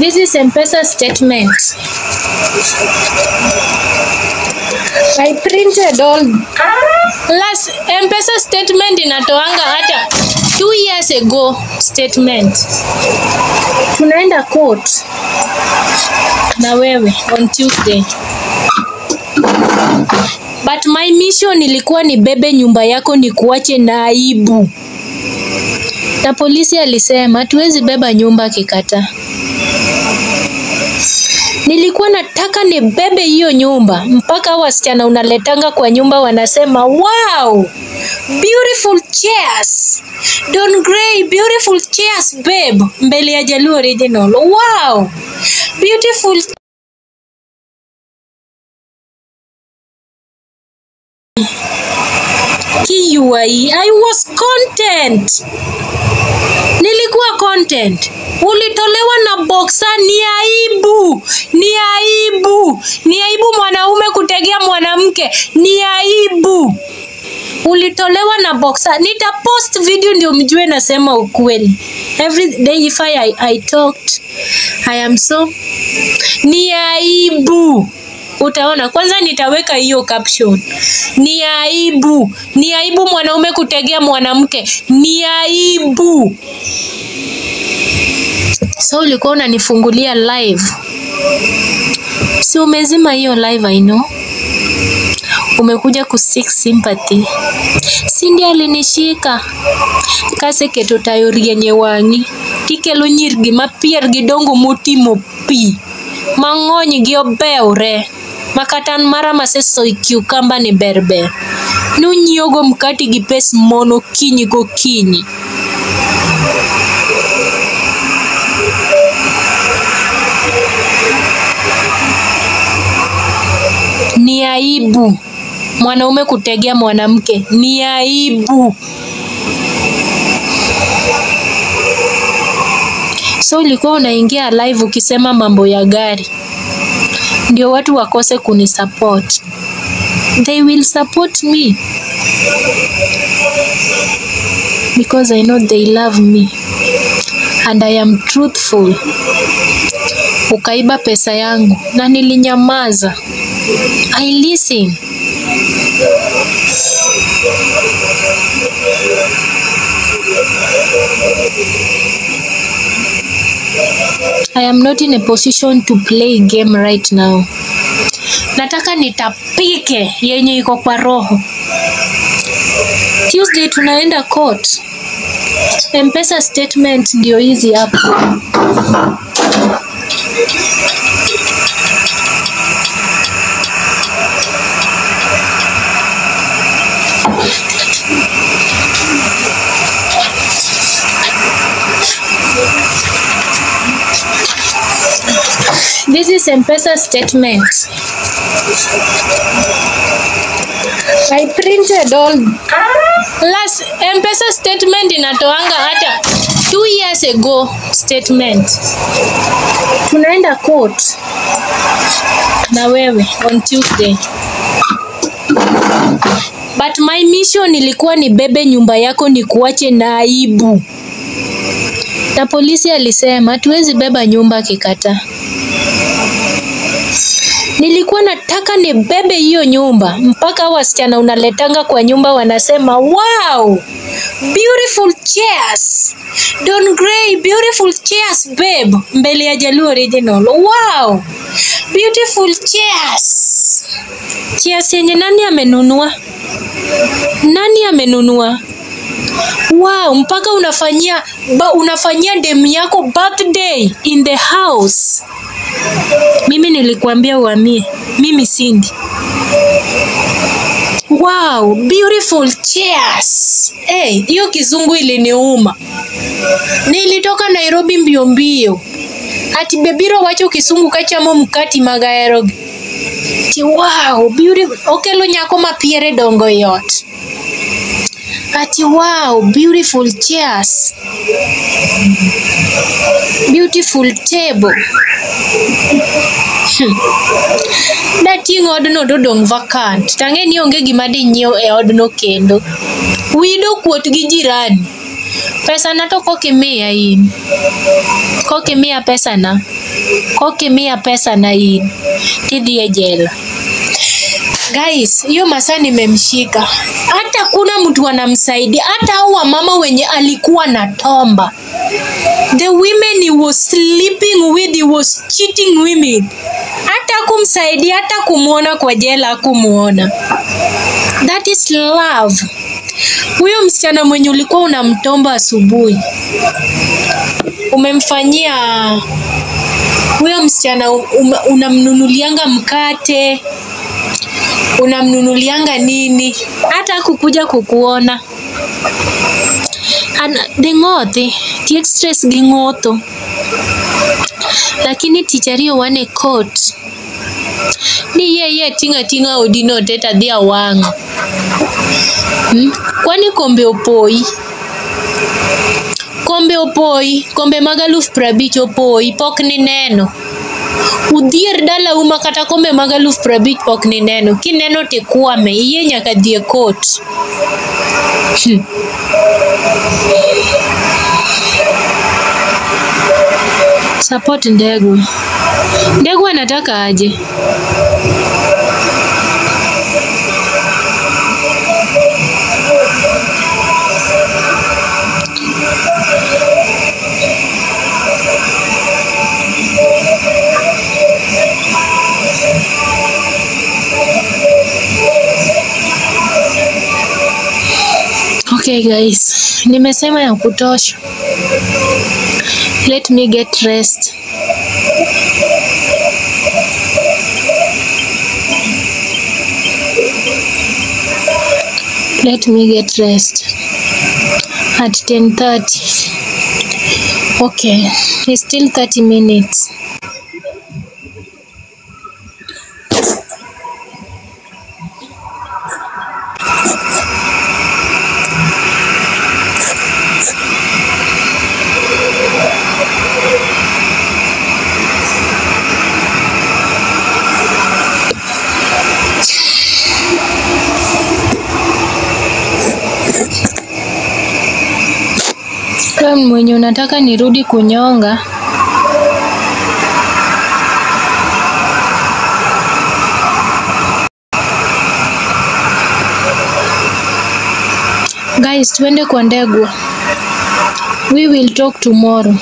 This is M-Pesa statement. I printed all last M-Pesa statement inatoanga hata two years ago statement. Tunaenda court na wewe on Tuesday. But my mission ilikuwa nibebe nyumba yako nikuache na aibu. Na polisi alisema hatuwezi beba nyumba kikata. Nilikuwa nataka nibebe hiyo nyumba mpaka hao wasichana unaletanga kwa nyumba wanasema wow, beautiful chairs. Don Gray, beautiful chairs babe, mbele ya Jaluo Original. Wow, beautiful KUI. I was content. Nilikuwa content. Ulitolewa na boxer. Ni aibu, ni aibu, ni aibu mwanaume kutegea mwanamke. Ni aibu. Ulitolewa na boxer. Nitapost video ndio mjue nasema ukweli. Every day if I, I, I talked, I am so. Ni aibu. Utaona kwanza, nitaweka hiyo caption. Ni aibu, ni aibu mwanaume kutegea mwanamke, ni aibu. So ulikuwa unanifungulia live, si umezima hiyo live? I know umekuja ku seek sympathy. Si ndiye alinishika kase keto tayo rienye wang'i kikelo nyirgi ma pier gi dongo motimo pi mang'ony gi obewre makatan mara masesoyo kiukamba ni berber nunyiewogo mkati gi pes mon okinyi gokinyi ni aibu mwanaume kutegea mwanamke ni aibu so ulikuwa unaingia live ukisema mambo ya gari ndio watu wakose kunisupport they will support me because I know they love me and I am truthful. Ukaiba pesa yangu na nilinyamaza. I listen. I am not in a position to play game right now. Nataka nitapike yenye iko kwa roho. Tuesday tunaenda court. M-Pesa statement ndio hizi hapa. This is M-Pesa statement. I printed all last M-Pesa statement inatoanga hata two years ago statement. Tunaenda court na wewe on Tuesday. But my mission ilikuwa nibebe nyumba yako nikuache na aibu. Na polisi alisema hatuwezi beba nyumba kikata. Nilikuwa nataka nibebe hiyo nyumba mpaka hao wasichana unaletanga kwa nyumba wanasema wow, beautiful chairs. Don Gray, beautiful chairs babe, mbele ya Jaluo Original. Wow, beautiful chairs. Chairs yenye nani amenunua? Nani amenunua? Wow, mpaka unafanyia ba, unafanyia demu yako birthday in the house. Mimi nilikuambia uhamie, mimi sindi. Wow, beautiful chairs. Hey, hiyo kizungu iliniuma. Nilitoka Nairobi mbio mbio. Ati bebiro wacho kisungu kachamo mkati magaerogi. Ti wow, beautiful. Okelo nyako ma piere dongo yot. Ati wow, beautiful chairs. Beautiful table. Hmm. Dating odno dodong' vacant. Tang'e ni onge gima dinyiew e odno kendo. Wido kuot gi jirani. pesa na to kokimiya in kokimiya pesa na kokimiya pesa na in tidhi e jela guys hiyo masaa nimemshika hata kuna mtu anamsaidia hata hao wamama wenye alikuwa na tomba the women he was sleeping with he was cheating women hata kumsaidia hata kumwona kwa jela kumuona that is love huyo msichana mwenye ulikuwa unamtomba asubuhi umemfanyia huyo msichana um, unamnunulianga mkate unamnunulianga nini hata kukuja kukuona An, ding'othi tiek stress gi ng'otho lakini tich ariyo wan e court ni yie yie ting' ating'a odino te tadhi awang'o hmm? kwani kombe opoyi kombe opoyi kombe mag aluf prabich opoyi pok nineno udhier dala uma kata kombe mag aluf prabich pok nineno kineno tikwame iye nyaka dhi e kot hmm. support ndegwa ndegwa anataka aje Okay guys, nimesema ya kutosha. Let me get rest. Let me get rest at 10:30. Okay, it's still 30 minutes. Wewe mwenye unataka nirudi kunyonga, guys, tuende kwa Ndegwa. We will talk tomorrow.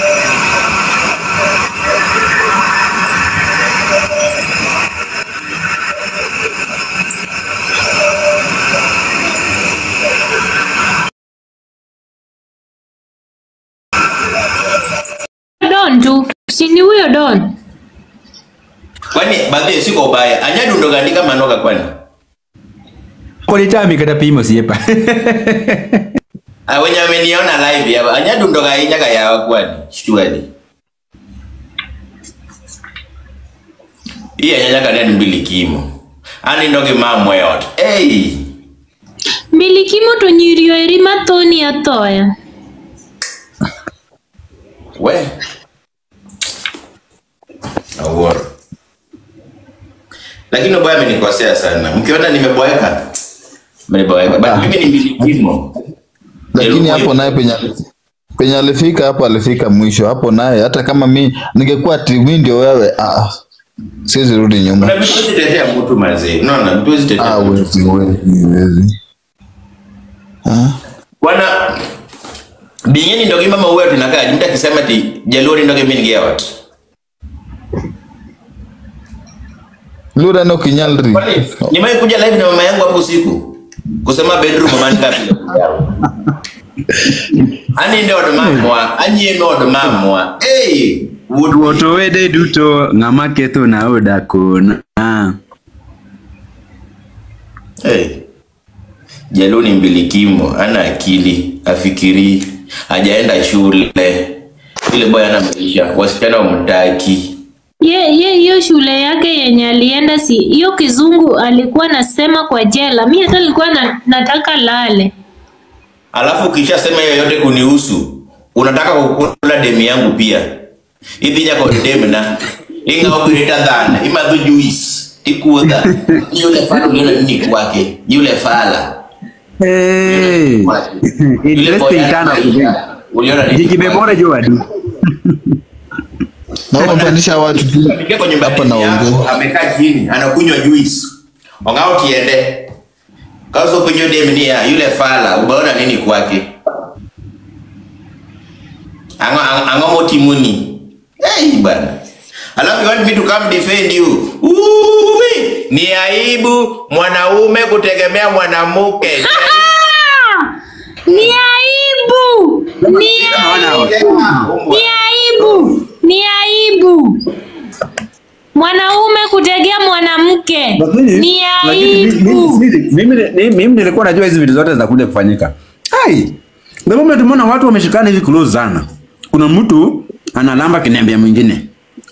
Don tu, si ni huyo Don? Kwani badhi siko ubaya. Anyadundo gandika manoga kwani? Kolitami kata pimo siepa. Ah, wenye ameniona live hapa. Anyadundo ga inya ga yawa kwani? Shtuali. Iya nyanya ka nenu mbili kimo. Ani ndoge mamwe yot. Hey. Mbilikimo to nyiri eri mathoni athoya. We. Aworo. Lakini ubaya amenikosea sana. Mkiona nimeboeka. Nimeboeka. But mimi ni mbili kimo. lakini Eluku hapo hiyo. naye penye penye alifika hapo alifika mwisho hapo naye hata kama mi ningekuwa timu ndio wewe ah, siwezi rudi nyuma Kuna vitu huwezi tetea mtu mazee. Unaona vitu huwezi tetea ah, mtu. wezi wezi wezi ah. Bwana Binyeni ndoge mama huyo tunakaa mtu akisema ati Jaluo ndoge mimi ningia watu. lura no kinyalri Kwani nimewahi kuja live na mama yangu hapo usiku kusema bedroom mama ngapi? Ani ndio ndo mamwa, anyi no ndo mamwa. Eh, wood Woto wede duto ng'ama ketho na odakona. Ah. Eh. Jaluo ni mbilikimo, ana akili, afikiri, hajaenda shule. Ile boy ana maisha, wasichana wamtaki. Ye ye hiyo shule yake yenye alienda si hiyo kizungu alikuwa nasema kwa jela. Mimi hata nilikuwa na, nataka lale. Alafu ukishasema hiyo yote kunihusu, unataka kukula demu yangu pia. Idhi nyako demu na inga operator dhana, imadhu juice, ikuudha. Yule fala uliona nini kwake? Yule fala. Hey. Yule boy Interesting ana sana maisha. kuzini. Uliona nini? Jikibebore juu adu. Na unapandisha watu tu Amekaa kwa nyumba hapa yake naongea. yako, amekaa chini anakunywa juice. Ongao tiende. Kazo kunywa dem ni ya yule fala, umeona nini kwake? Ango ango motimuni. Hey bana. Alafu you want me to come defend you. Uwi, ni aibu mwanaume kutegemea mwanamke. Ni aibu. Ni aibu. Ni aibu. Ni aibu. Mwanaume kutegea mwanamke. Lakini Ni lakini mi- aibu. mi- mimi mimi- mimi nilikuwa najua hizi vitu zote zinakuja kufanyika. Ai. The moment tumeona watu wameshikana hivi close sana. Kuna mtu analamba kinembea mwingine.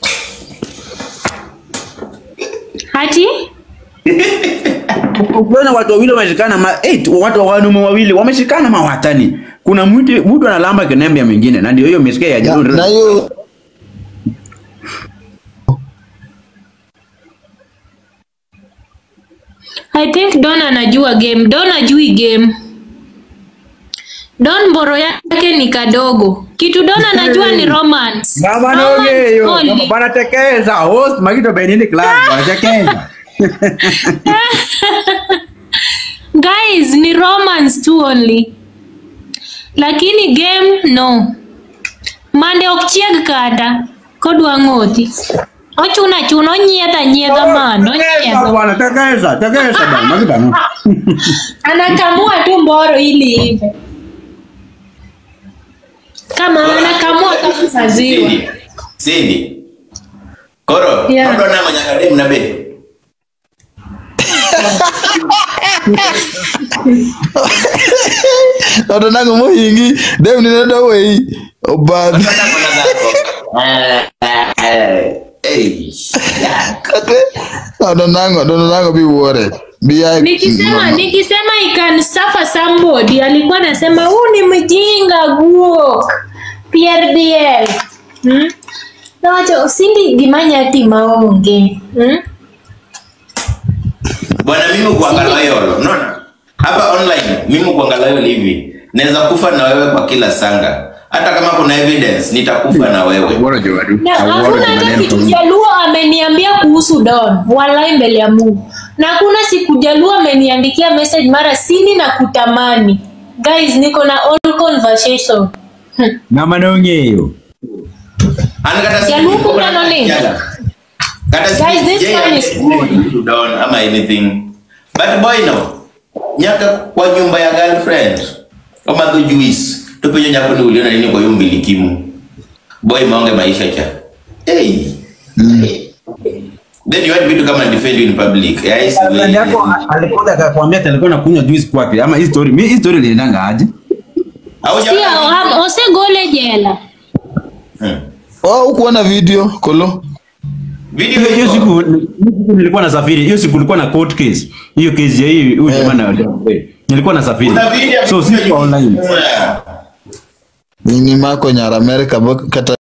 Hati? Ukiona watu wawili wameshikana ma eight, watu wanaume wawili wameshikana mawatani. Kuna mtu mtu analamba kinembea mwingine na ndio hiyo umesikia ya Na Jalon. na hiyo I think Don anajua game. Don ajui game. Don mboro yake ni kadogo. Kitu Don anajua ni romance. Baba Romance noge hiyo. only. Wanatekeza. Host Magito Benini Club wanatekeza. Guys, ni romance tu only. Lakini game no. Mande ok chieg kata kodwa ng'oti. Ochuna chuno onyiedha nyiedha mano Tekeza onyiedha. bwana, tekeza, tekeza bwana. Magito no. Anakamua tu mboro ili ive. Kama anakamua kabisa ziwa. Cindy. Cindy. Koro, Yeah. kodo na mwenye kadem na be. Odo nango mohingi dem ni nado wei obadhi Kodo na mwenye zako. Eh, eh, eh. Yeah. kate odo nango odo nango bi worried bi ai Nikisema nikisema I can suffer somebody alikuwa anasema huu ni mjinga guo. Pierre Biel. Hmm? Na wacha usindi gimanya ati maonge. Hmm? Bwana mimi kuangalia loyal. Unaona? Hapa online mimi kuangalia loyal hivi. Naweza kufa na wewe kwa kila sanga. Hata kama kuna evidence nitakufa na wewe. Bora juu adu. Na hakuna hata kitu Jaluo ameniambia kuhusu Don, wallahi mbele ya Mungu. Na hakuna siku Jaluo ameniandikia message mara sini na kutamani. Guys, niko na all conversation. Hmm. Mama noge hiyo. Ani kata si Ya luku mnano ni? Kata si Guys, this one is good. down ama anything. But boy no. Nyaka kwa nyumba ya girlfriend. Kama tu juice. Tupe nyako ni uliona nini kwa hiyo mbilikimu. Boy maonge maisha cha. Hey. Then you want me to come and defend you in public. Yeah, it's Friend yako alikuja akakwambia ati alikuwa anakunywa juice kwake ama hii story. Mimi hii story iliendanga aje? Hauja- Sio, ham- osegole jela. Hmm. oh ukuona video kolo Video Hiyo hiyo iko. siku hiyo siku nilikuwa nasafiri. Hiyo siku kulikuwa na court case. Hiyo case ya hii huyu jamaa na nilikuwa nasafiri. Kuna video So amekuja siko online. Yeah. nini mako nyara America bo- kata